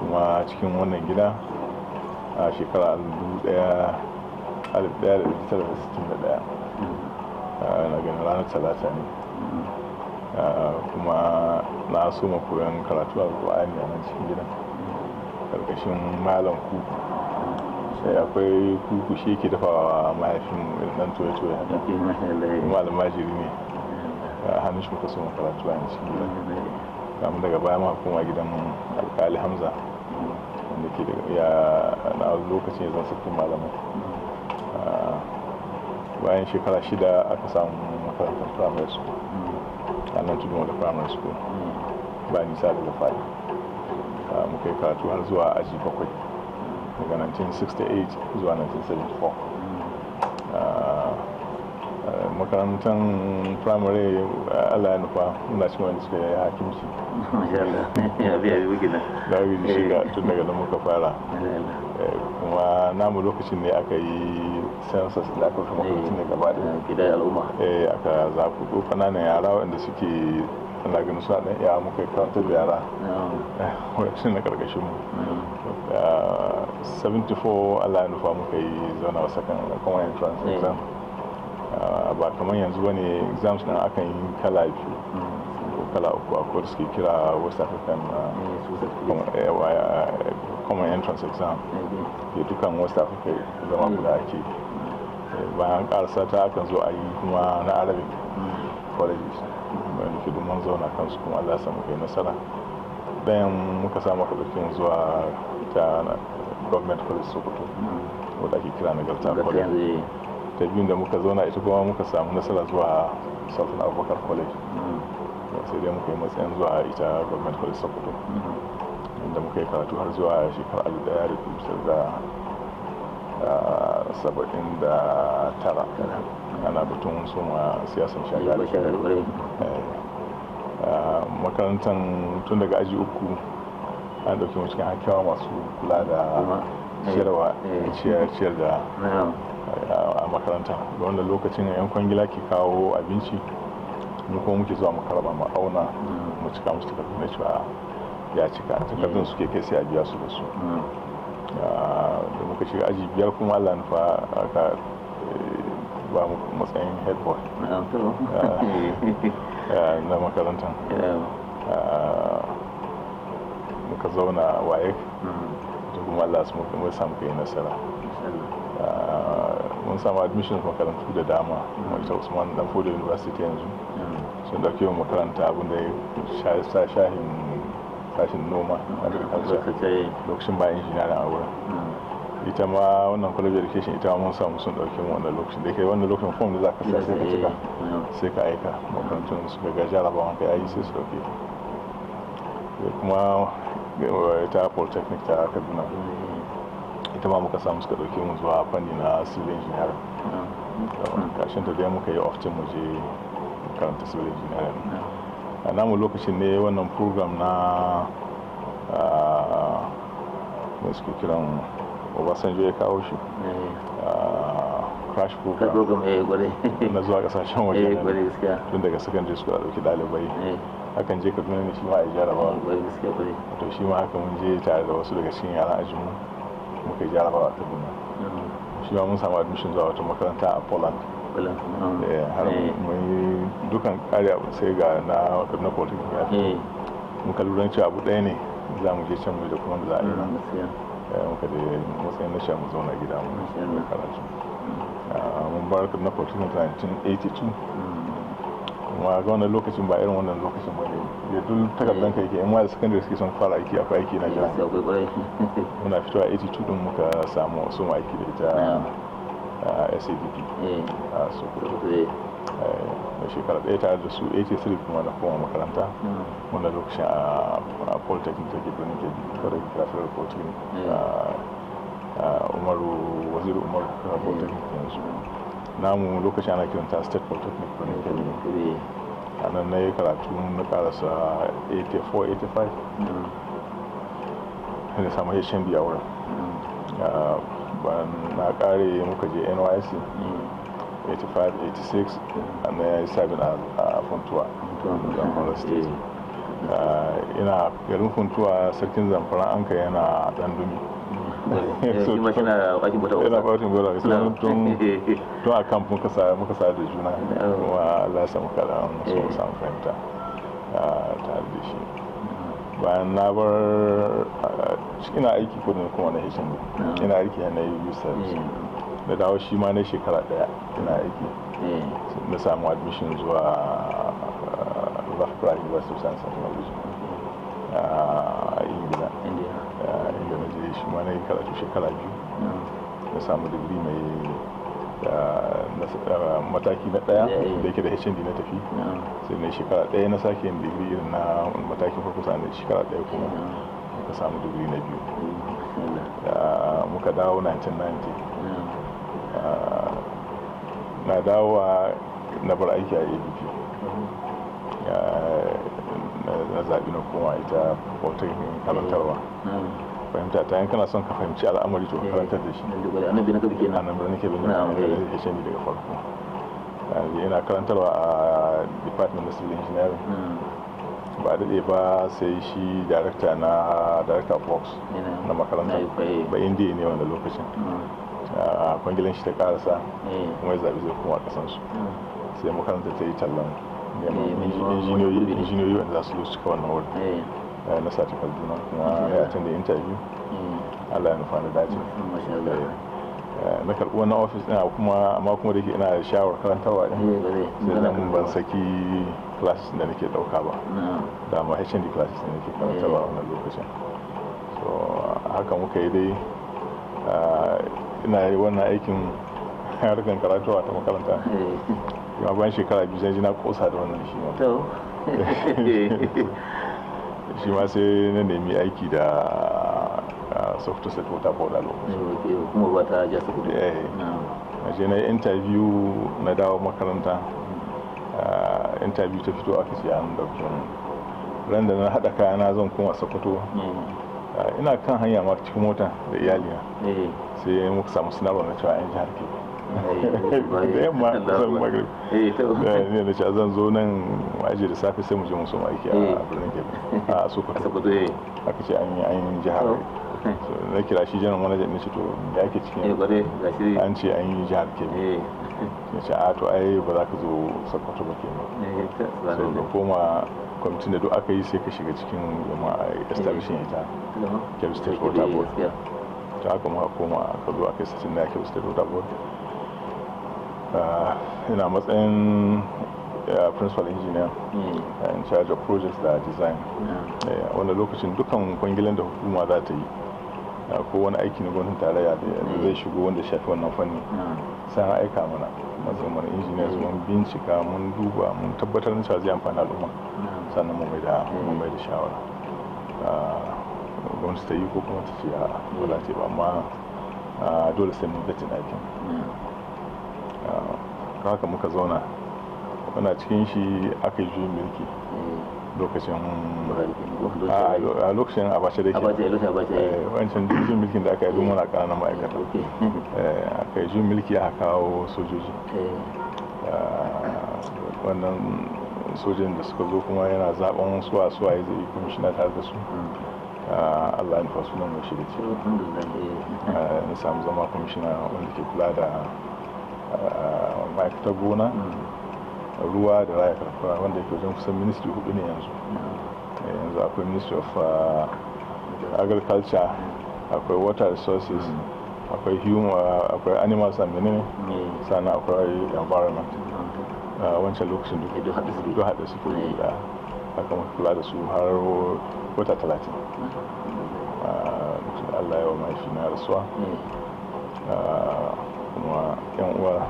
kuma cikin wannan gida a shekara 1961 na ganin ranar talata ne kuma na so ma koyon karatu a ƙwa'ani a nan cikin gidan karkashin malam kuku sai akwai kuku shi ke dafawa mahaifin dan toye-toye haka kuma almajiri ne a hannun shi muka so karatu a cikin gidan kamun daga baya ma kuma gidan alkali hamza wanda ke da ya na lokacin zan sakin malamai bayan shekara shida aka samu makarantar primary school a nan tudun da primary school ba nisa daga fari muka yi karatu har zuwa aji bakwai daga 1968 zuwa 1974 makarantar primary allah ya nufa muna cikin wanda suka yi hakimci da aka shiga tun daga da muka fara kuma namu lokacin ne aka yi census da aka fi makarantun da gaba da al'umma aka zafi ƙananan yara wanda suke ana ganin suna ɗan iya muka karantar da yara wacce na ƙarƙashin mu 74 allah ya nufa muka yi zauna wasa kan common entrance exam ba kamar yanzu ba ne exams ɗin akan yi kala biyu ko kala uku akwai da suke kira west african common entrance exam ke dukan west africa zama guda ake bayan karasa ta akan zo a yi kuma na arabic colleges wanda ke mun zauna kansu kuma allah samu kai nasara bayan muka samu kaɗaukin zuwa ta government college sokoto wadda ake kira na galta college ta biyun da muka zauna ita kuma muka samu nasara zuwa sultan abubakar college sai dai muka yi matsayin zuwa ita government college sokoto inda muka yi karatu har zuwa shekarar alif daya da kusur da saba'in da tara ana batun soma siyasan shagari makarantar tun daga aji uku an dauki mu cikin hakewa masu kula da ciyarwa ciyar da a makaranta da wanda lokacin yan kwangila ke kawo abinci mu kuma muke zuwa makaraba mu auna mu cika musu takardu na cewa ya cika takardun suke kai sai a biya su da su da muka shiga aji biyar kuma allah nufa aka ba mu matsayin head boy na makarantar muka zauna waye da kuma allah su muka samu kai nasara mun samu admission makarantu da dama ita usman dan fodo university yanzu sun dauke mu makaranta abinda ya sa shahin sashin noma lokacin bayan injiniyarin a wurin ita ma wannan college education ita mun samu sun dauke mu wannan lokacin da ke wannan lokacin form da za ka sai ka cika sai ka aika makarantun suka ga jarabawan ka yayi sai su dauke kuma ita polytechnic ta kaduna ita ma muka samu suka dauke mu zuwa fanni na civil engineering kashin ta dai muka yi oftin mu je karanta civil engineering a namu lokacin ne wannan program na mai suke kiran obasanjo ya kawo shi crash program na zuwa kasashen waje tun daga secondary school a dauki dalibai hakan je kaduna ne shi ma a yi jarabawa to shi ma haka mun je tare da wasu daga cikin yaran ajinmu muka yi jarabawa a kaduna shi ma mun samu admission zuwa wata makaranta a poland har mun yi dukan kare abu sai ga na kaduna polytechnic ya fi muka lura cewa abu ɗaya ne za mu je can mu da kuma da za a yi nan muka da matsayin na sha mu zauna gida mu karatu mun bar kaduna polytechnic 1982 kuma ga wannan lokacin ba irin wannan lokacin ba ne da duk takardar kai ke yan da secondary suke son fara aiki akwai aiki na jira muna fitowa 82 din muka samu su ma aiki da ita sadp a sokoto da shekara ɗaya tare da su 83 kuma na koma makaranta wanda lokacin a polytechnic take birnin kebbi kada ki kira federal polytechnic umaru waziri umaru kira polytechnic yanzu namu lokacin ana kiranta state polytechnic birnin kebbi a nan na yi karatu na karasa 84-85 da samu hnd a wurin na kare muka je nysc 85-86 na ya yi sabin a funtuwa zamfara state ina garin funtuwa sarkin zamfara an ka yana dan dumi shi ma shi na bakin bota yana bakin bota tun tun tun a kan muka sa muka sa da juna kuma Allah ya samu kada so samu fahimta tare da shi bayan na bar ina aiki kudin kuma na hishin ina aiki na yi service da dawo shi ma na shekara daya ina aiki na samu admission zuwa Loughborough University of Science and Technology a ingila inda na je shi ma na yi karatu shekara biyu na samu digiri mai mataki na daya da yake da hnd na tafi sai na shekara daya na sake yin digiri irin na matakin farko sa shekara daya kuma muka samu digiri na biyu muka dawo 1990 na dawowa na bar aiki a abp na zaɓi na kuma ita wata karantarwa fahimta ta yin kana son ka fahimci al'amari to karantar da shi annabi na kabi kenan annabi na kabi na da shi daga farko yana karantarwa a department of civil engineering ba daɗe ba sai shi director na director of works na makaranta ba indiya ne wanda lokacin a kwangilan shi ta karasa kuma ya zaɓi zai kuma kasansu sai makaranta ta yi tallan neman injiniyoyi wanda za su zo cika wannan wurin na sati kaduna kuma ya tun da interview allah ya nufa da dace na karɓi wannan ofis ɗin kuma amma kuma da ke ina da shawar karantarwa ɗin sai zan ban saki classes da nake ɗauka ba da ma hnd classes da nake karantarwa a wannan lokacin so haka muka yi dai ina yi wannan aikin harkar karatuwa ta makaranta kuma bayan shekara biyu sai ji na kosa da wannan shi ma shi ma sai na nemi aiki da soft set water board a lokacin kuma ba ta ja su kudu na je na yi interview na dawo makaranta interview ta fito aka ce an dauke ran da na haɗa kayana zan koma sokoto ina kan hanya ma cikin mota da iyalina sai muka samu sanarwa na cewa yan jihar ke da yamma zan magrib ne da cewa zan zo nan aji da safe sai mu je musu aiki a birnin kebe a sokoto aka ce an yi an jihar na kira shi janar manajan ne ce to ya ke cikin an ce an yi jihar kebe ya ce a to ai ba za ka zo sokoto ba kenan so da koma kwamitin da duk aka yi sai ka shiga cikin jama'a establishing ita kebbi state water board ta haka muka koma aka zo aka yi satin da kebbi state water board ina matsayin principal engineer in charge of projects da design wanda lokacin dukkan kwangilan da hukuma za ta yi ko wani aiki na gwamnatin tarayya da zai shigo wanda shafi wannan fanni sai an aika mana matsayin mana engineers mun bincika mun duba mun tabbatar da cewa zai amfani al'umma sannan mu mai da mu mai da shawara gwamnati ta yi ko kuma ta ce a ba za ta yi ba amma dole sai mun gajin aikin haka muka zauna muna cikin shi aka yi juyin mulki lokacin a lokacin abace da ke wancan juyin mulkin da aka yi muna ƙananan ma'aikata aka yi juyin mulki aka kawo sojoji wannan sojin da suka zo kuma yana zaben suwa suwa ya zai kwamishina tare da su allah ya nufa sunan mai shi da ce na samu zama kwamishina wanda ke kula da ma'aikatar gona ruwa da raya karkara wanda ke wajen kusan ministry hudu ne yanzu yanzu akwai ministry of agriculture akwai water resources akwai human akwai animals and menene sannan akwai environment wancan lokacin duk haɗe suke da aka muka kula da su har wata talatin lokacin allah yawa mahaifi na rasuwa kuma yan uwa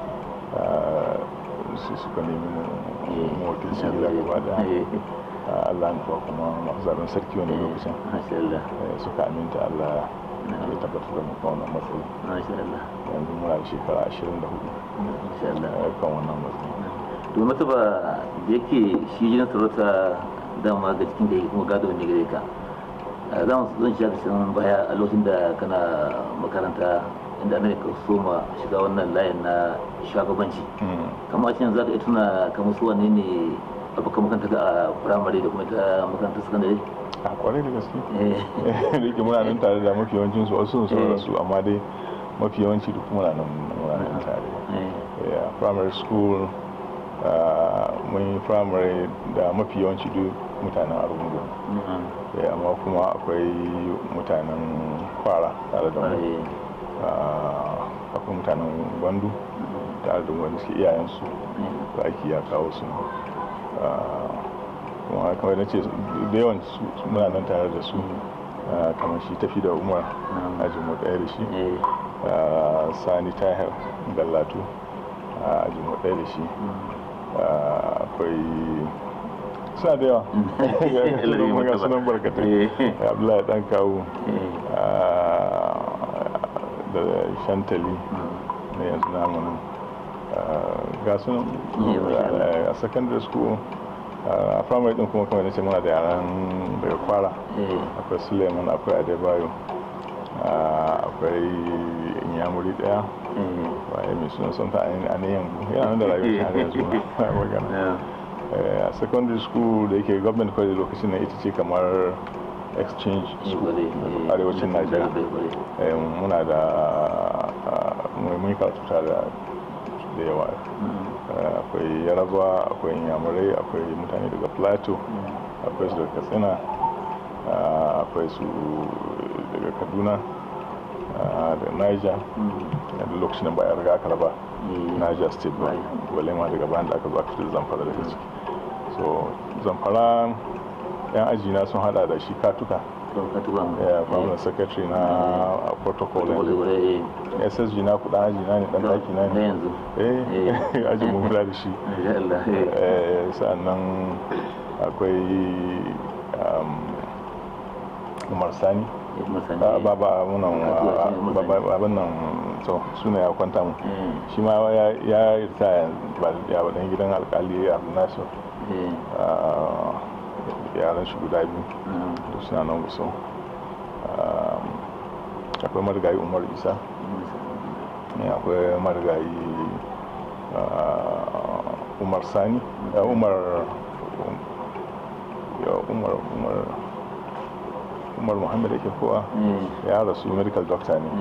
su suka nemi mu wakilci gida gaba da allah nufa kuma masu zaben sarki wani lokacin suka aminta allah ya tabbatar da muka wannan matsayi yanzu muna da shekara 24 kan wannan matsayi to mata ba da yake shi jinin sarauta dama ga cikin da kuma gado ne gare ka za mu zan shiga cikin baya a lokacin da kana makaranta inda ana ka soma shiga wannan layin na shugabanci kamar a cikin za ka tuna kamar su wane ne abokan makaranta a firamare da kuma ta makarantar sakandare a kwarai da gaske da yake muna nan tare da mafi yawancin su wasu sun rasu amma dai mafi yawanci duk muna nan muna nan tare primary school mun yi primary da mafi yawanci duk mutanen argungu amma kuma akwai mutanen kwara tare da mu akwai mutanen gwandu tare da wani suke iyayensu da aiki ya kawo su kuma kamar na ce da yawan muna nan tare da su kamar shi tafi da umar ajinmu ɗaya da shi sani tahir gallatu ajinmu ɗaya da shi akwai suna da yawa ga sunan barkatai abdullahi dan kawo da shantali na yanzu namunan ga sunan a secondary school a primary din kuma kamar nace muna da yaran daga kwara akwai suleiman akwai adebayo akwai inyamuri daya waye mai suna son ta a ne yanzu yana nan da rayuwar shi har yanzu magana a secondary school da yake government college lokacin na ita ce kamar exchange school arewacin najeriya muna da mun karatu tare da yawa akwai yaraba akwai yamurai akwai mutane daga plateau akwai su daga katsina akwai su daga kaduna da niger da lokacin da ba ya riga aka raba niger state ba wale ma daga bayan da aka zo aka fitar zamfara daga ciki so zamfara yan ajina sun hada da shi katuka ya permanent secretary na protocol ssg na kudan aji na ne dan daki na ne eh aji mu kula da shi sannan akwai umar sani ba ba munan abin nan to suna ya kwanta mu shi ma ya rita ba ya wadan gidan alkali abu nasir yaran shi guda biyu da suna nan gusa akwai marigayi umar isa akwai marigayi umar sani umar umar umar umar muhammad ake kowa ya rasu medical doctor ne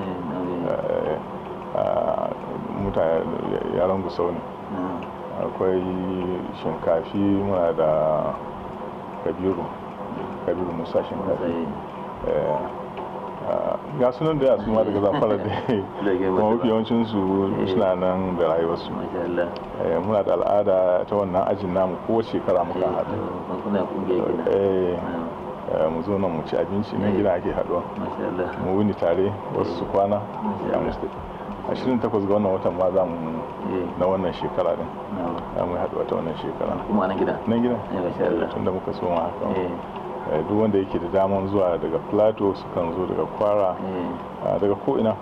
mutane yaran gusau ne akwai shinkafi muna da kabiru kabiru musa shinkafi ga sunan da yasu ma daga zafara da kuma mafi yawancin su suna nan da rayuwarsu muna da al'ada ta wannan ajin namu ko shekara muka haɗu mu zo nan mu ci abinci nan gida ake haɗuwa mu wuni tare wasu su kwana ya musu ashirin takwas ga wannan watan ma za mu na wannan shekara din za mu haɗu wata wannan shekara kuma nan gida nan gida tun da muka so ma haka duk wanda yake da daman zuwa daga plateau sukan zo daga kwara daga ko'ina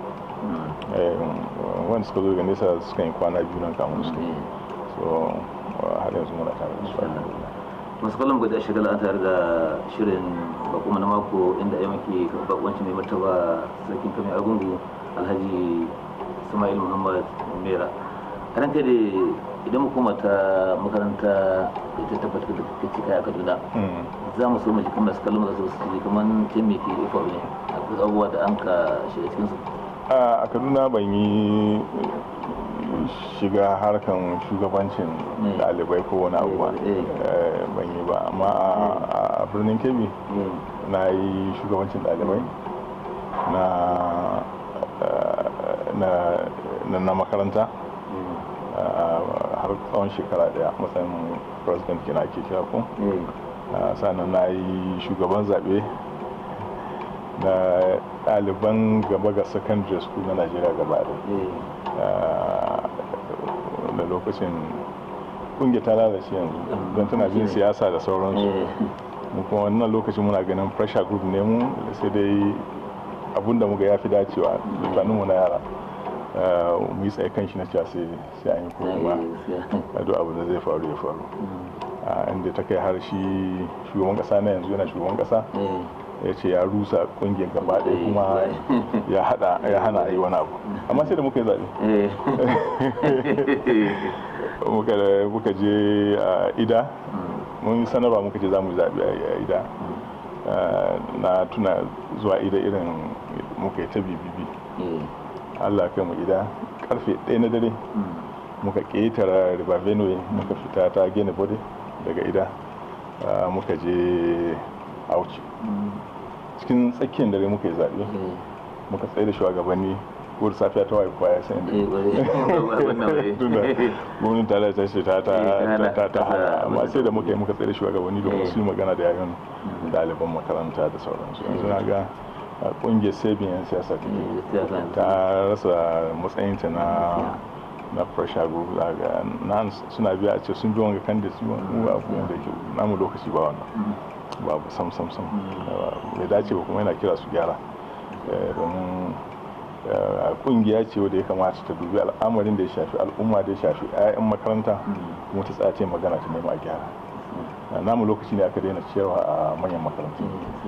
wanda suka zo daga nesa sukan yi kwana biyu nan kamun su so har yanzu muna tare da su masu kallon gwada shagala an tare da shirin bakuma na mako inda ya maki bakwanci mai martaba sarkin kamar agungu alhaji ismail muhammad mera karan kai da idan mu ta makaranta da ta tabbatar da ta cika a kaduna za mu so mu ji kamar su kallon zasu su ji kamar can me ke faru ne akwai abubuwa da an ka shiga cikin su a kaduna ban yi shiga harkan shugabancin dalibai ko wani abu ba ban yi ba amma a birnin kebbi na yi shugabancin dalibai na na makaranta har tsawon shekara daya matsayin president kina ke kira ko sannan na yi shugaban zaɓe na ɗaliban gaba ga secondary school na najeriya gaba da lokacin ƙungiyar ta lalace yanzu don tana bin siyasa da sauransu mu kuma wannan lokacin muna ganin pressure group ne mu sai dai abinda muga ya fi dacewa mu na yara mu yi tsaye kan shi na cewa sai an yi ko kuma duk abu da zai faru ya faru inda ta kai har shi shugaban kasa na yanzu yana shugaban kasa ya ce ya rusa kungiyar gaba ɗaya kuma ya hada ya hana a yi wani abu amma sai da muka yi zaɓe muka je a ida mun sanarwa muka ce za mu zaɓi a ida na tuna zuwa ida irin muka yi ta bibibi allah kai mu ida karfe ɗaya na dare muka ƙetara river benue muka fita ta gene bode daga ida muka je auci cikin tsakiyar dare muka yi zaɓe muka tsaye da shugabanni ko da safiya ta waye kwaya sai da gwamnatin tare ta ce ta ta ta hana amma sai da muka yi muka tsaye da shugabanni domin su yi magana da yayin ɗaliban makaranta da sauransu yanzu na ga kungiyar sabin yan siyasa ta rasa matsayinta na na pressure group daga nan suna biya a ce sun bi wanga kan da su mu ba abu da ke namu lokaci ba wannan babu sam sam sam bai dace ba kuma yana kira su gyara domin kungiya ce wadda ya kamata ta dubi al'amarin da ya shafi al'umma da ya shafi 'ya'yan makaranta kuma ta tsaye magana ta nema gyara namu lokaci ne aka daina ciyarwa a manyan makarantu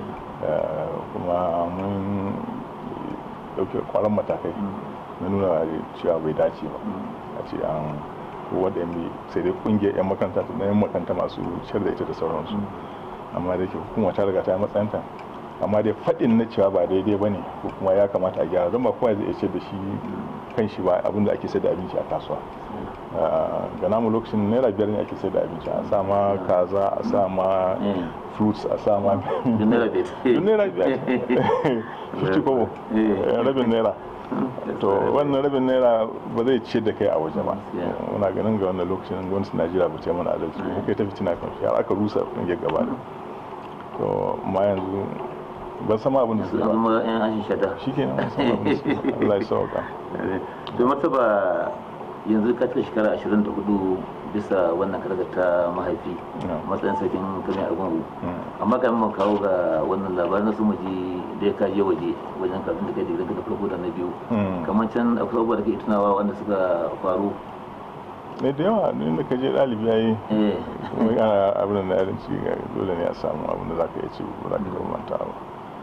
kuma mun dauke kwaran matakai na nuna cewa bai dace ba a ce an wadda yan sai dai kungiyar 'yan makaranta na yan makaranta masu ciyar da ita da sauransu amma da ke hukuma ta riga ta matsayanta amma dai faɗin na cewa ba daidai ba ne ko kuma ya kamata a gyara don ba kowa zai ce da shi kan shi ba abinda ake sai da abinci a kasuwa ga namu lokacin naira biyar ne ake sai da abinci a sa ma kaza a sa ma fruits a sa ma naira biyar 50 kobo rabin naira to wannan rabin naira ba zai ce da kai a waje ba muna ganin ga wannan lokacin gwamnatin najeriya ba ce mana adalci ba kai ta fitina kan shi har aka rusa kungiyar gaba da to ma yanzu ban sama abin da su ba zama yan ashin shata shi ke nan sama abin da su Allah ya sauka to martaba yanzu ka cika shekara 24 bisa wannan karga ta mahaifi matsayin sarkin kame a gungu amma kan mu kawo ga wannan labarin na su muji da ya kaje waje wajen kafin da kai digirin ka da farko da na biyu kamar can akwai abubuwa da ke tunawa wanda suka faru ne da yawa ne da ka je ɗalibi ya yi kuma ana abin da yarin ci dole ne a samu abin da za ka iya ci ba za ka iya manta ba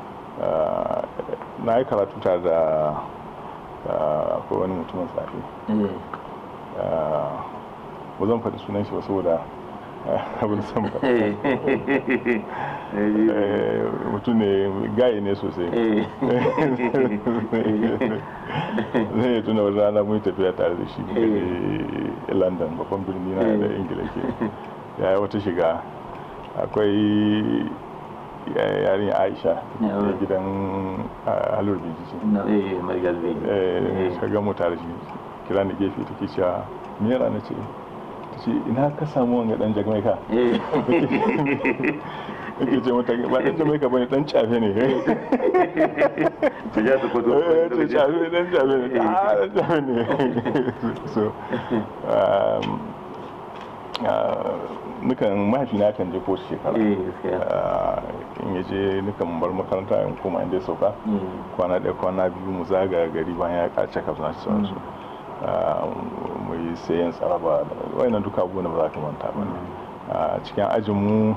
na yi karatu tare da akwai wani mutumin tsafi ba zan faɗi sunan shi ba saboda abin san ba mutum ne gaye ne sosai zai yi tuna wani rana mun tafiya tare da shi london babban birni na da ingila ke ya yi wata shiga akwai yarin aisha da gidan halur biji ce shiga mu tare shi kira da gefe take cewa mera na ce ce ina ka samu wanga dan jamaika yake ce mata ba dan jamaika bane dan cafe ne ta ja ta kwato ta cafe dan cafe ne ah dan cafe ne so nukan mahaifina kan je ko shekara in ya je nukan bar makaranta in koma inda ya sauka kwana ɗaya kwana biyu mu zaga gari bayan ya kace kafin shi sauransu mu yi sayan tsaraba wayannan duka abubuwan da ba za ka manta ba a cikin ajinmu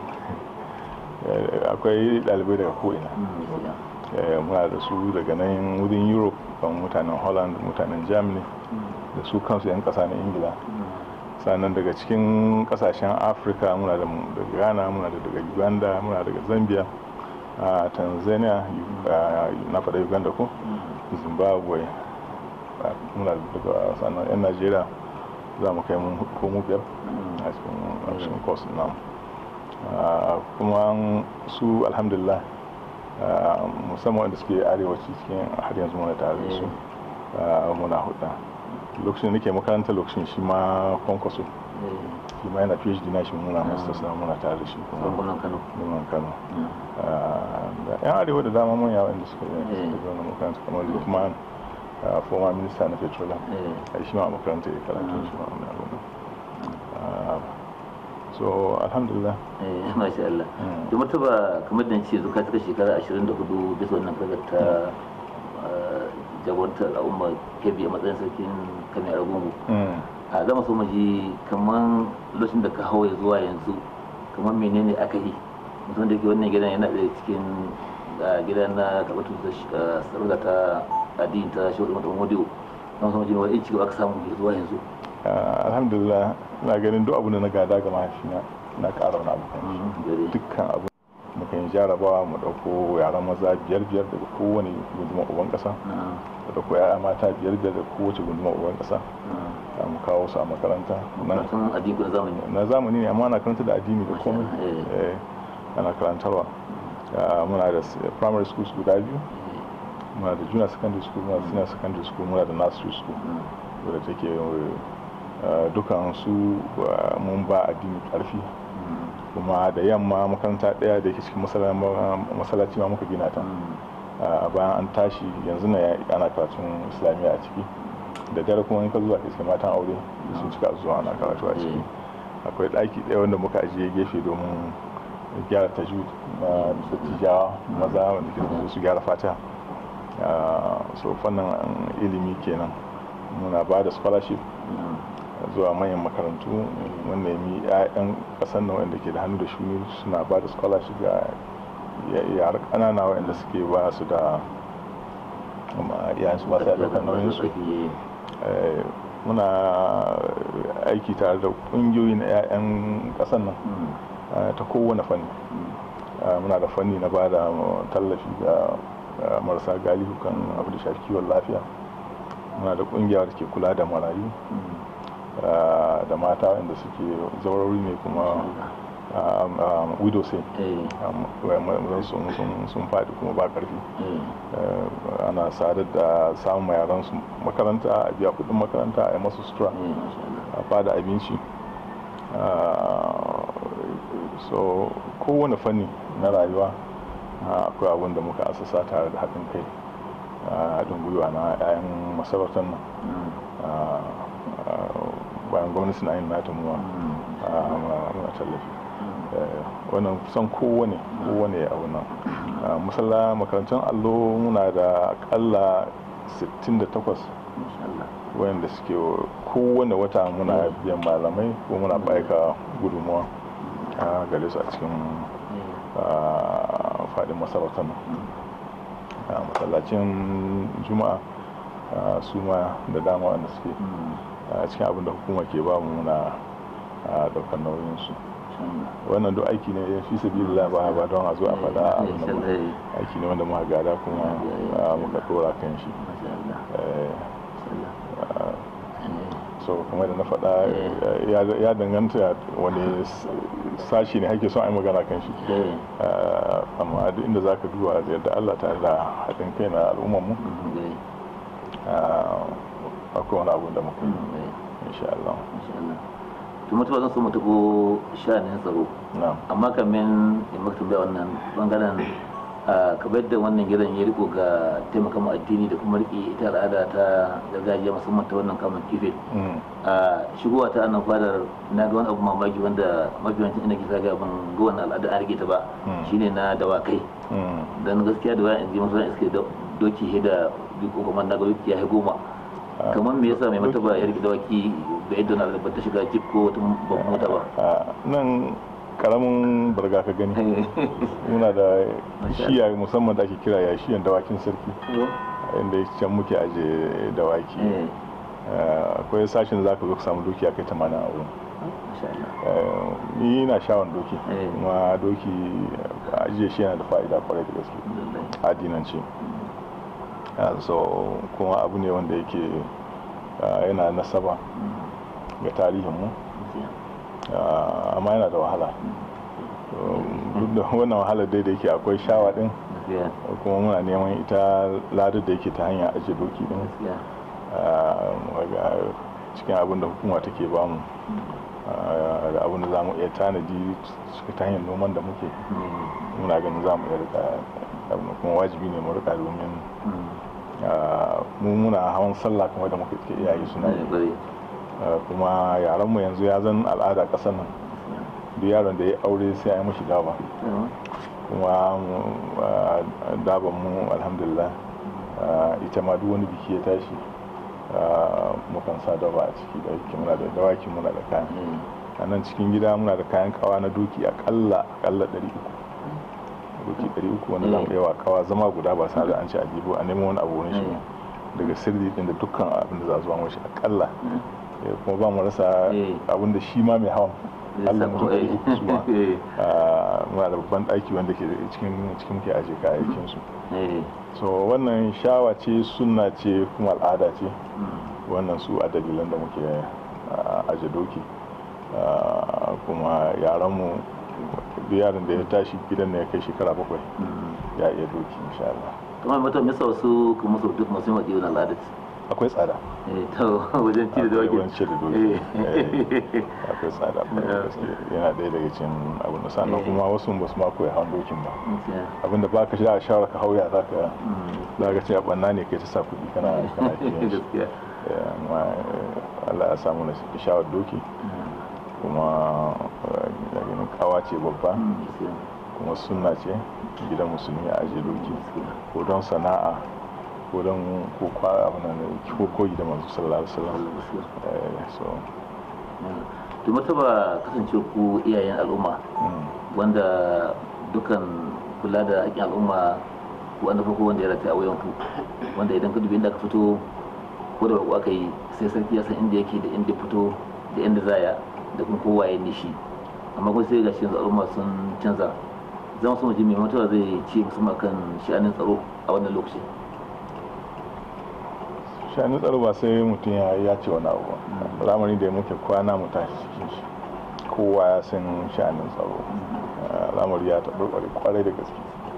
akwai ɗalibai daga ko'ina muna da su daga nan wurin europe kan mutanen holland mutanen germany da su kansu 'yan ƙasa na ingila sannan daga cikin kasashen afirka muna da ghana muna da daga uganda muna daga zambia a tanzania na faɗa uganda ko zimbabwe muna daga sannan 'yan najeriya za mu kai mun ko mu biyar a cikin course na kuma su alhamdulillah musamman wanda suke arewaci cikin har yanzu muna tare da su muna hudu lokacin da nake makaranta lokacin shi ma kwankwaso shi ma yana phd na shi muna masters na muna tare da shi kuma kano muna kano da yan arewa da dama manya wanda suka yi suka zo na makaranta kamar lukman former minister na petroleum a shi ma makaranta ya karatu shi ma wani abu so alhamdulillah eh masha Allah da martaba kamar da ce zuka ta shekara 24 bisa wannan kaga ta jagorantar al'umma kebe a matsayin sarkin kamar agungu a zama so maji kamar lokacin da ka hawa zuwa yanzu kamar menene aka yi mutum da ke wannan gidan yana da cikin gidan na karɓar sarauta ta addini ta shawarar mutum modiyo don sama jini wani cigaba aka samu zuwa yanzu alhamdulillah na ganin duk abu da na gada ga mahaifina na ƙara wani abu kan dukkan abu mukan yi jarabawa mu ɗauko yaran maza biyar biyar daga kowane gundumar uban ƙasa da ɗauko yaya mata biyar biyar daga kowace gundumar uban ƙasa mu kawo su a makaranta na zamani ne amma ana karanta da addini da komai ana karantarwa muna da primary schools guda biyu muna da junior secondary school muna da senior secondary school muna da nursery school wadda take dukan su mun ba addini karfi kuma da yamma makaranta daya da yake cikin masallaci ma muka gina ta bayan an tashi yanzu na ana karatun islamiyya a ciki da dare kuma in ka zuwa iska matan aure sun cika zuwa ana karatu a ciki akwai ɗaki ɗaya wanda muka ajiye gefe domin gyara tajud na dattijawa maza wanda ke su gyara fata so fannin ilimi kenan muna ba da scholarship zuwa manyan makarantu mun nemi 'ya'yan kasan nan wanda ke da hannu da shuni suna ba da scholarship ga yara ƙanana wanda suke ba su da iyayen su ba su da nauyin su muna aiki tare da ƙungiyoyi na 'ya'yan kasan nan ta kowane fanni muna da fanni na ba da tallafi ga marasa galihu kan abu da shafi kiwon lafiya muna da kungiya da ke kula da marayu da mata wanda suke zaurari ne kuma widow sai sun faɗi kuma ba ƙarfi ana sadar da samun yaran su makaranta a biya kudin makaranta a yi masu sutura a fada abinci so kowane fanni na rayuwa akwai abin da muka asasa tare da haɗin kai haɗin gwiwa na 'ya'yan masarautar nan bayan gwamnati na yin nata muwa muna tallafi wannan kusan kowane kowane abu nan masalla makarantun allo muna da akalla 68 wayanda suke kowane wata muna biyan malamai ko muna baika gudunmuwa a gare su a cikin fadin masarautar nan a masallacin juma'a su ma da dama wanda suke a cikin abin da hukuma ke ba mu muna daukar nauyinsu wannan duk aiki ne ya fi sabi da ba ba don a zo a faɗa abin da aiki ne wanda muka gada kuma muka dora kan shi so kamar da na faɗa ya danganta wani sashi ne hake son a yi magana kan shi amma duk inda za ka duba da yadda allah tare da haɗin kai na al'ummarmu akwai wani abu da muka yi insha Allah to mutuwa zan so mu tabo sha'anin tsaro amma kamin in maka tambaya wannan bangaren kamar yadda wannan gidan ya riko ga taimaka mu addini da kuma riƙe ita al'ada ta gargajiya musamman ta wannan kamun kife a shigowa ta annan fadar na ga wani abu mamaki wanda mafiyancin ina kisa ga ban ga wannan al'ada an rike ta ba shine na dawakai dan gaskiya da wayan ji masu iske doki da ko kuma na ga doki ya goma kamar me yasa mai mata ba ya rike dawaki ga yadda na ta shiga jip ko wata babban mota ba nan karamin barga ka gani muna da shiya musamman da ake kira ya shiyan dawakin sarki inda can muke aje dawaki akwai sashen za ka zo ka samu doki kai tamanin a wurin ni na shawon doki kuma doki ajiye shi yana da fa'ida kwarai da gaske adinance so kuma abu ne wanda yake yana nasaba ga tarihinmu amma yana da wahala duk da wannan wahalar dai da yake akwai shawa din kuma muna neman ita ladar da yake ta hanyar ajiye doki din cikin abin da hukuma take bamu da abin da za mu iya tanadi ta hanyar noman da muke muna ganin za mu iya rika kuma wajibi ne mu rika domin mu muna hawan sallah kuma da muka ke iyaye suna yi kuma yaranmu yanzu ya zan al'ada ƙasar nan duk yaron da ya aure sai a yi mashi daba kuma daban mu alhamdulillah ita ma duk wani biki ya tashi mukan sa daba a ciki da yake muna da dawaki muna da kayan a nan cikin gida muna da kayan kawa na doki akalla akalla 300 doki 300 wanda za mu yawa kawa zama guda ba sa da an ci a jibo a neman wani abu wani shi daga sirri din da dukkan abin da za zuwa mashi akalla kuma ba mu rasa abin da shi ma mai hawan Allah mutum ɗari uku su ma muna da babban ɗaki wanda ke cikin cikin ke aje kayayyakin su so wannan shawa ce sunna ce kuma al'ada ce wannan su a dalilan da muke aje doki kuma yaranmu duk yaron da ya tashi gidan da ya kai shekara bakwai ya iya doki insha Allah kuma mutum ya wasu kuma su duk masu maɗi wani al'adar akwai tsada to wajen ci da doki wajen ci da doki akwai tsada yana ɗaya daga cikin abin da sannan kuma wasu ba su ma koyi hawan dokin ba abin da baka shi a shawara ka hauya za ka za ka ce a ɓanna ne kai ta sa kuɗi kana kana kiyan shi Allah ya samu na shawar doki kuma ganin kawa ce babba kuma sunna ce gidan musulmi a ajiye doki ko don sana'a ko don ko kwa abu nan ko koyi da manzo sallallahu alaihi wasallam so to mataba kasance ku iyayen al'umma wanda dukan kula da haƙƙin al'umma wanda farko wanda ya rata a wayan ku wanda idan ka dubi inda ka fito ko da aka yi sai sarki ya san inda yake da inda fito da inda zaya da kuma kowa ya nishi amma kuma sai ga shi yanzu al'umma sun canza zama su mutum mai mutuwa zai ce musamman kan sha'anin tsaro a wannan lokaci sha'anin tsaro ba sai mutum ya ce wani abu ba lamari da muke kwana mu tashi cikin shi kowa ya san sha'anin tsaro lamari ya taɓarɓare kwarai da gaske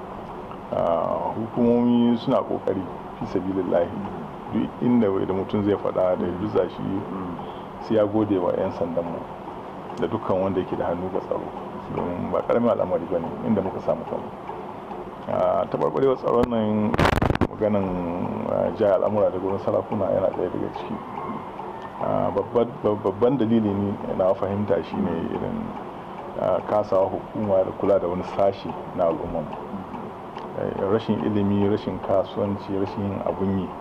hukumomi suna ƙoƙari fi sabilillahi duk inda da mutum zai faɗa da ya shi sai ya gode wa 'yan sandan mu da dukkan wanda yake da hannu ga tsaro domin ba karamin al'amari ba ne inda muka samu kanmu taɓarɓarewar tsaron nan maganan ja al'amura da gurin sarakuna yana ɗaya daga ciki babban dalili ne na fahimta shi ne irin kasawa hukuma da kula da wani sashi na al'umman rashin ilimi rashin kasuwanci rashin yin abun yi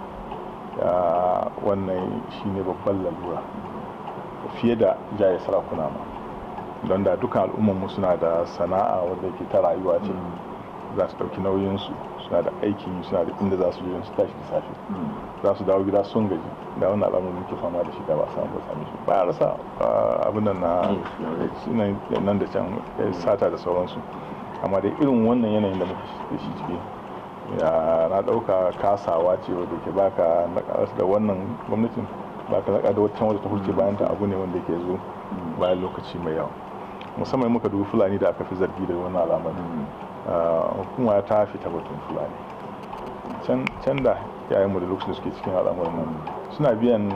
wannan shi ne babban lalura fiye da jaye sarakuna ma don da dukkan al'ummanmu suna da sana'a wadda ke ta rayuwa ce za su ɗauki nauyinsu suna da aikin suna da inda za su je su tashi da safe za su dawo gida sun gaji da wannan al'amarin muke fama da shi da ba samu ba sami shi ba rasa abin nan na nan da can sata da sauransu amma dai irin wannan yanayin da muke da shi ciki na ɗauka kasawa ce wadda ke baka na da wannan gwamnatin ba ka zaka da wata wadda ta hulce bayan ta abu ne wanda ke zo bayan lokaci mai yawa musamman muka dubi fulani da aka fi zargi da wani al'amari hukuma ta fita batun fulani can da yayin mu da lokacin da suke cikin al'amarin nan suna biyan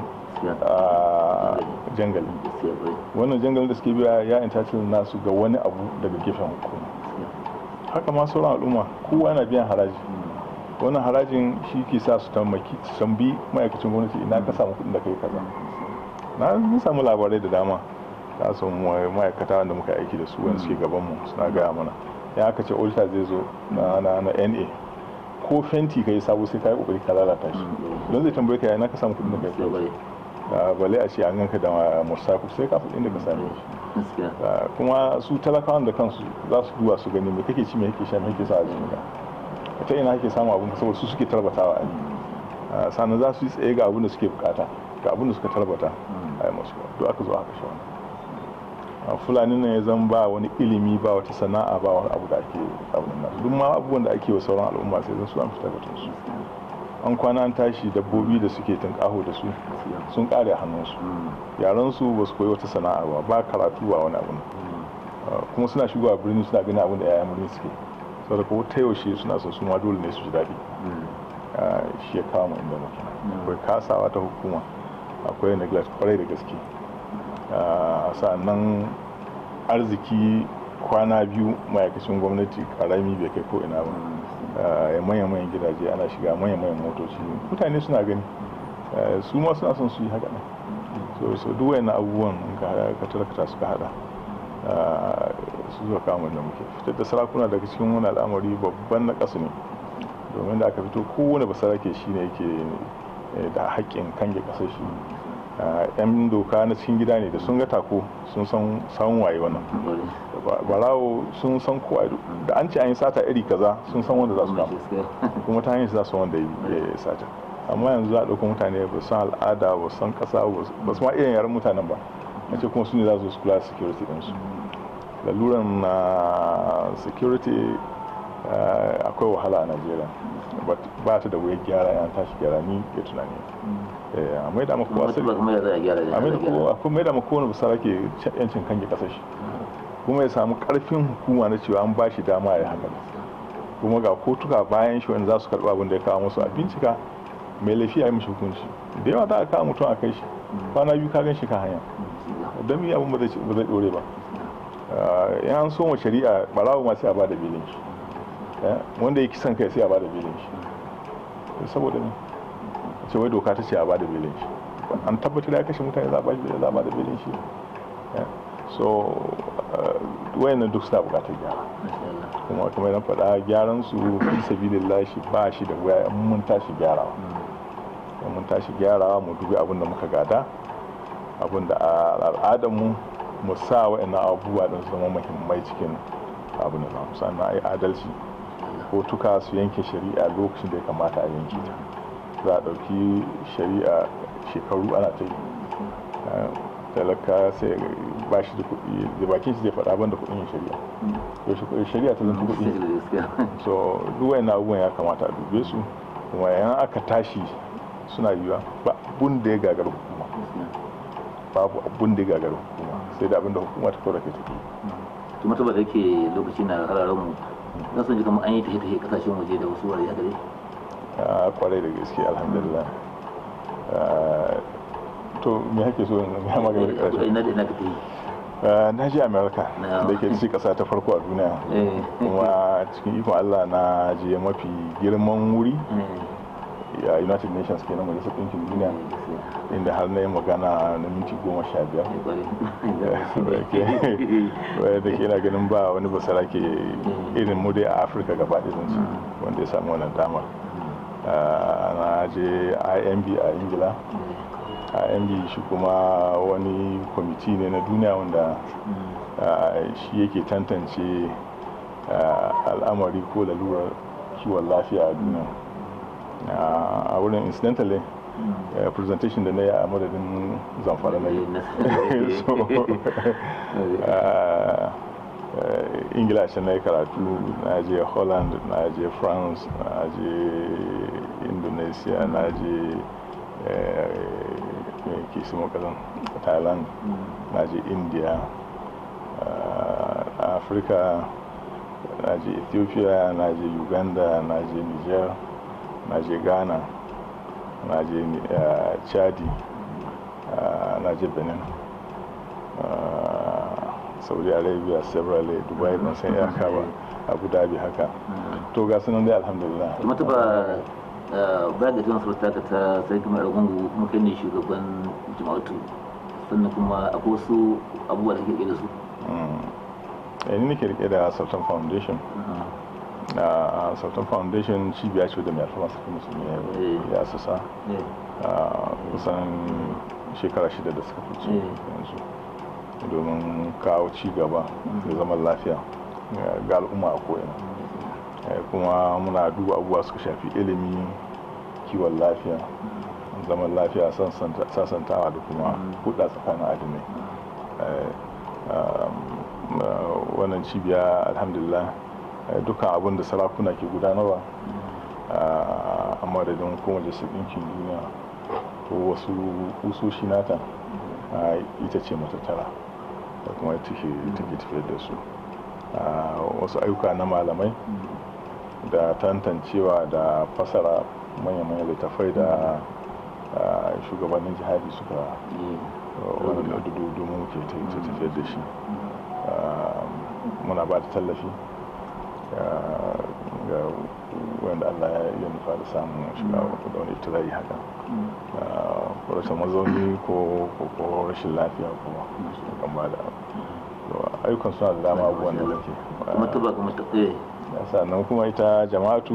jangali wannan jangalin da suke biya ya intacin nasu ga wani abu daga gefen hukuma haka ma sauran al'umma kowa yana biyan haraji wannan harajin shi ke sa su tambaki tambi ma'aikacin gwamnati ina ka samu kuɗin da kai kaza na mun samu labarai da dama ta samu ma'aikata wanda muka aiki da su wanda suke gaban mu suna gaya mana ya aka ce auditor zai zo na na na NA ko fenti kai sabo sai kai kokari ka lalata shi don zai tambaye ka ina ka samu kuɗin da kai kai bale a ce an ganka da musafu sai ka kuɗin da ka same shi kuma su talakawan da kansu za su duba su gani me kake ci me kake sha me kake sa a jikinka ta ina ake samun abin saboda su suke tarbatawa a sannan za su yi tsaye ga abin da suke bukata ga abin da suka tarbata a yi masu duk aka zo aka sha wani fulani ne ya zan ba wani ilimi ba wata sana'a ba wani abu da ake abin nan duk ma abubuwan da ake wa sauran al'umma sai zan su an fitar da su an kwana an tashi dabbobi da suke tunƙaho da su sun kare hannunsu yaran su ba su koyi wata sana'a ba ba karatu ba wani abu kuma suna shigowa birni suna ganin abin da yayan birni suke saboda ko ta yaushe suna son su ma dole ne su ji daɗi shi ya kawo inda muke akwai kasawa ta hukuma akwai neglect kwarai da gaske sa'annan arziki kwana biyu ma'aikacin gwamnati karami bai kai ko ina ba ya manya manyan gidaje ana shiga manya manyan motoci mutane suna gani su ma suna son su yi haka ne so duk wayannan abubuwan ka tarakata suka hada su zuwa kamar da muke fitar da sarakuna daga cikin wani al'amari babban na ƙasa ne domin da aka fito kowane basarake shi ne yake da haƙƙin kange ƙasar shi yan doka na cikin gida ne da sun ga tako sun san samun waye wannan barawo sun san kowa da an ce an yi sata iri kaza sun san wanda za su kama kuma ta hanyar za su wanda ya sata amma yanzu za a ɗauka mutane ba san al'ada ba san ƙasa ba su ma irin yaren mutanen ba na ce kuma su ne za su kula da security ɗinsu laluran na security akwai wahala a najeriya ba ta da wuyar gyara yan tashi gyara ni ke tunani a mai da maka asali a mai da maka wani basara ke yancin kan kasar shi kuma ya samu karfin hukuma na cewa an ba shi dama ya haka kuma ga kotuka bayan shi wanda za su karɓi abin da ya kawo musu a bincika mai laifi a yi mishi hukunci da yawa za a kawo mutum a kai shi kwana biyu ka gan shi kan hanya don yi abin ba zai ɗore ba in an so shari'a barawo ma sai a bada belin shi wanda ya kisan kai sai a bada belin shi saboda ne ce wai doka ta ce a bada belin shi an tabbatar ya kashe mutane za a bada belin shi so wayannan duk suna bukatar gyara kuma kamar na faɗa gyaran su fi sabilin lashi ba shi da waya mun tashi gyarawa mun tashi gyarawa mu dubi abin da muka gada abin da al'adar mu mu sa wa'annan abubuwa don su zama muhimmai cikin abin da zamu sannan a yi adalci ko tuka su yanke shari'a lokacin da ya kamata a yanke ta za a ɗauki shari'a shekaru ana ta yi talaka sai ba shi da kuɗi da bakin shi zai faɗa ban da kuɗin yin shari'a to shari'a ta zanta kuɗi so duk wa'annan abubuwan ya kamata a dube su kuma yan aka tashi suna yiwuwa ba abun da ya gagar hukuma babu abun da ya gagar hukuma sai da abin da hukuma ta kawai ke tafi kuma ta da yake lokaci na hararen mu na son ji kamar an yi tafiye tafiye kasashen waje da wasu wurare haka dai a kwarai da gaske alhamdulillah to me hake so in ya magana da karshe ina da ina ka tafi na je america da ke ci kasa ta farko a duniya kuma cikin ikon allah na je mafi girman wuri a united nations kenan majalisar ɗinkin duniya inda har na yi magana na minti goma sha biyar da ke na ganin ba wani basara ke irin mu dai a afirka gaba da zance wanda ya samu wannan damar na je imb a ingila imb shi kuma wani kwamiti ne na duniya wanda shi yake tantance al'amari ko lalurar kiwon lafiya a duniya a wurin incidentally presentation da na yi a madadin zamfara na yi ingila shi na yi karatu na je holland na je france na je indonesia na je ke su makasan thailand na je india afirka na je ethiopia na je uganda na je niger na je ghana na je chadi na je benin saudi arabia several dubai ban san iyaka ba abu dhabi haka to ga sunan dai alhamdulillah kuma ta ba ba da tunan sarauta ka ta sai kuma ragungu kuma kai ne shugaban jama'atu sannan kuma akwai wasu abubuwa da ke da su ni nake rike da sultan foundation a sultan foundation cibiya ce da mai alfama sarki musulmi ya sassa kusan shekara shida da suka fice yanzu domin kawo ci gaba da zaman lafiya ga al'umma a ko'ina kuma muna duba abubuwa suka shafi ilimi kiwon lafiya zaman lafiya sasantawa da kuma hudda tsakanin adinai wannan cibiya alhamdulillah dukkan abin da sarakuna ke gudanarwa a madadin kuma majalisar ɗinkin duniya ko wasu kusoshi nata ita ce matattara da kuma take tafiyar da su wasu ayyuka na malamai da tantancewa da fasara manya-manyan littafai da shugabannin jihadi suka wani domin ke tafiyar da shi muna ba da tallafi ga wanda allah ya nufa da samun shiga da wani itirayi haka rashin mazauni ko rashin lafiya kuma kan ba da ayyukan suna da dama abubuwan da nake kuma tuba kuma tuɓe sannan kuma ita jama'atu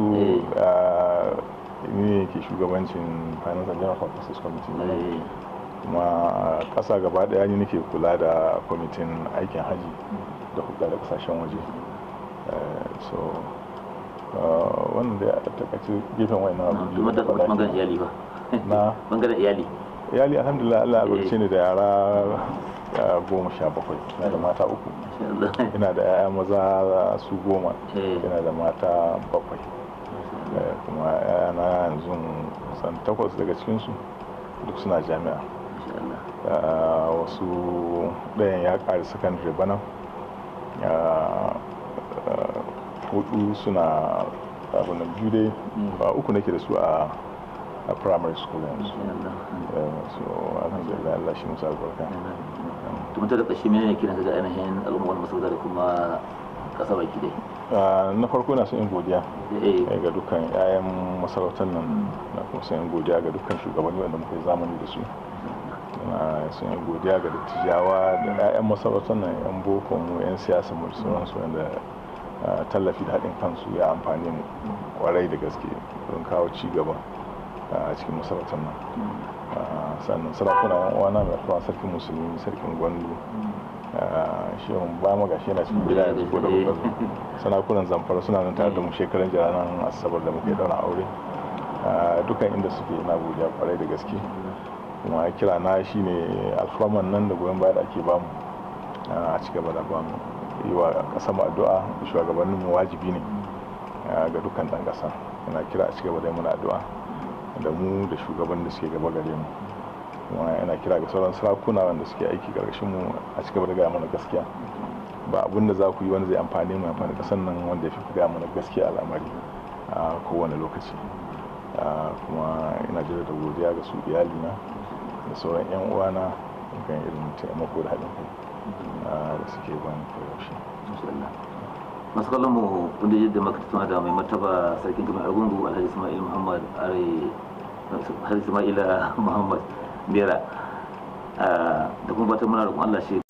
ne ke shugabancin finance and general purposes committee kuma ƙasa gaba ɗaya ne nake kula da kwamitin aikin haji da hulɗa da ƙasashen waje so wannan da ya takaice gefen wani na abu kuma da bangaren iyali ba na bangaren iyali iyali alhamdulillah allah ya barce ni da yara goma sha bakwai ina da mata uku ina da 'ya'ya maza su goma ina da mata bakwai kuma 'ya'yana yanzu san takwas daga cikinsu duk suna jami'a wasu ɗayan ya ƙari sakandare bana hudu suna abin da biyu dai ba uku nake da su a a primary school yanzu so alhamdulillah Allah shi musa albarka tun ta da ƙashi mene ne kiran ga ainihin al'ummar masarauta da kuma ƙasa baki dai na farko na son yin godiya ga dukkan 'ya'yan masarautar nan na kuma son yin godiya ga dukkan shugabanni wanda muka yi zamani da su na son yin godiya ga dattijawa da 'ya'yan masarautar nan 'yan boko mu 'yan siyasa mu da sauransu wanda tallafi da haɗin kansu ya amfani mu kwarai da gaske don kawo ci gaba a cikin masarautar nan sannan sarakuna yan uwana mai alfawa sarkin musulmi sarkin gwandu shehun ba mu gashi yana cikin gida yanzu ko da kuka zo sarakunan zamfara suna nan tare da mu shekaran jiranan asabar da muke daura aure dukkan inda suke ina godiya kwarai da gaske kuma kira na shine alfaman nan da goyon baya da ake bamu a ci gaba da bamu yi wa ƙasa addu'a da shugabannin mu wajibi ne ga dukkan ɗan ƙasa ina kira a ci gaba da yi mana addu'a da mu da shugaban da suke gaba gare mu kuma yana kira ga sauran sarakuna wanda suke aiki karkashin mu a cigaba da gaya mana gaskiya ba abin da za ku yi wanda zai amfani mu amfani kasan nan wanda ya fi gaya mana gaskiya al'amari a kowane lokaci kuma ina jira da godiya ga su iyalina da sauran yan uwana kan irin taimako da haɗin kai da suke bani koyaushe masu kallon mu wanda yadda maka tattauna da mai martaba sarkin gami argungu alhaji ismail muhammad are alhaji ismail muhammad bera da kuma fatan muna roƙon allah shi